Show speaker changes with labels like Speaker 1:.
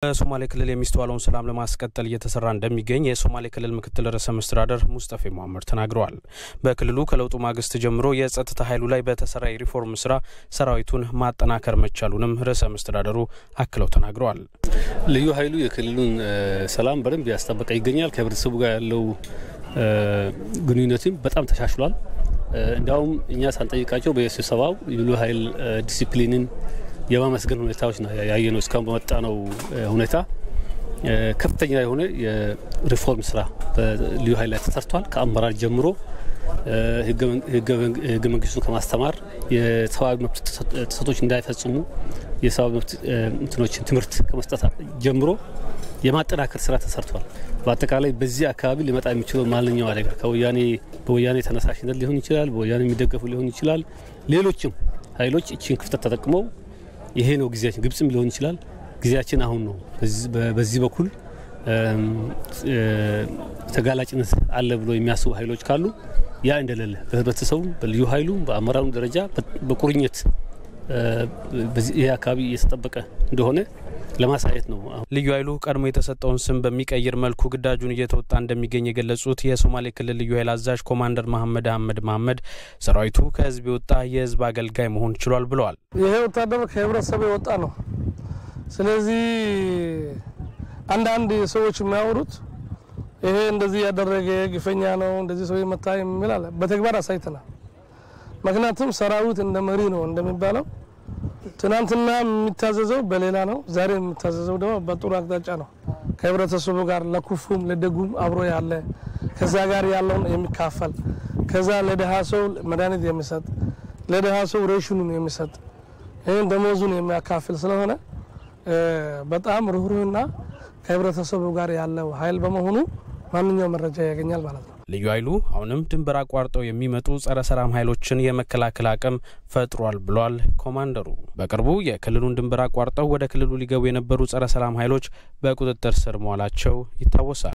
Speaker 1: በሶማሌ ክልል የሚስተዋለውን ሰላም ለማስቀጠል እየተሰራ እንደሚገኝ የሶማሌ ክልል ምክትል ርዕሰ መስተዳደር ሙስጠፌ መሀመድ ተናግረዋል። በክልሉ ከለውጡ ማግስት ጀምሮ የጸጥታ ኃይሉ ላይ በተሰራ የሪፎርም ስራ ሰራዊቱን ማጠናከር መቻሉንም ርዕሰ መስተዳደሩ አክለው ተናግረዋል።
Speaker 2: ልዩ ኃይሉ የክልሉን ሰላም በደንብ ያስጠበቀ ይገኛል። ከህብረተሰቡ ጋር ያለው ግንኙነትም በጣም ተሻሽሏል። እንዲያውም እኛ ሳንጠይቃቸው በስብሰባው ልዩ ኃይል ዲሲፕሊንን የማመስገን ሁኔታዎች ነው ያየ ነው። እስካሁን በመጣ ነው ሁኔታ ከፍተኛ የሆነ የሪፎርም ስራ በልዩ ኃይል ላይ ተሰርቷል። ከአመራር ጀምሮ ህገ መንግስቱን ከማስተማር የሰብአዊ መብት ጥሰቶች እንዳይፈጽሙ የሰብአዊ መብት እንትኖችን ትምህርት ከመስጠት ጀምሮ የማጠናከር ስራ ተሰርቷል። በአጠቃላይ በዚህ አካባቢ ሊመጣ የሚችለው ማንኛው አደጋ ከወያኔ በወያኔ ተነሳሽነት ሊሆን ይችላል፣ በወያኔ የሚደገፉ ሊሆን ይችላል። ሌሎችም ኃይሎች እችን ክፍተት ተጠቅመው ይሄ ነው ጊዜያችን፣ ግብጽም ሊሆን ይችላል። ጊዜያችን አሁን ነው። በዚህ በኩል ተጋላጭነት አለ ብሎ የሚያስቡ ኃይሎች ካሉ ያ እንደሌለ በህብረተሰቡ በልዩ ኃይሉ በአመራሩ ደረጃ በቁርኝት ይህ አካባቢ እየተጠበቀ እንደሆነ ለማሳየት ነው።
Speaker 1: ልዩ ኃይሉ ቀድሞ የተሰጠውን ስም በሚቀይር መልኩ ግዳጁን እየተወጣ እንደሚገኝ የገለጹት የሶማሌ ክልል ልዩ ኃይል አዛዥ ኮማንደር መሐመድ አህመድ መሐመድ ሰራዊቱ ከህዝብ የወጣ የህዝብ አገልጋይ መሆን ችሏል ብለዋል።
Speaker 3: ይሄ ወታደር ከህብረተሰቡ የወጣ ነው። ስለዚህ አንዳንድ ሰዎች የሚያወሩት ይሄ እንደዚህ ያደረገ ግፈኛ ነው እንደዚህ ሰው መታ የሚል አለ። በተግባር አሳይተናል። ምክንያቱም ሰራዊት እንደ መሪ ነው እንደሚባለው ትናንትና የሚታዘዘው በሌላ ነው። ዛሬ የሚታዘዘው ደግሞ በጥሩ አቅጣጫ ነው። ከህብረተሰቡ ጋር ለክፉም ለደጉም አብሮ ያለ ከዛ ጋር ያለውን የሚካፈል ከዛ ለድሃ ሰው መድኃኒት የሚሰጥ ለድሃ ሰው ሬሽኑን የሚሰጥ ይህን ደሞዙን የሚያካፍል ስለሆነ በጣም ርኅሩህና ከህብረተሰቡ ጋር ያለው ኃይል በመሆኑ ማንኛው መረጃ ያገኛል ማለት ነው።
Speaker 1: ልዩ ኃይሉ አሁንም ድንበር አቋርጠው የሚመጡ ጸረ ሰላም ኃይሎችን የመከላከል አቅም ፈጥሯል ብሏል ኮማንደሩ። በቅርቡ የክልሉን ድንበር አቋርጠው ወደ ክልሉ ሊገቡ የነበሩ ጸረ ሰላም ኃይሎች በቁጥጥር ስር መዋላቸው ይታወሳል።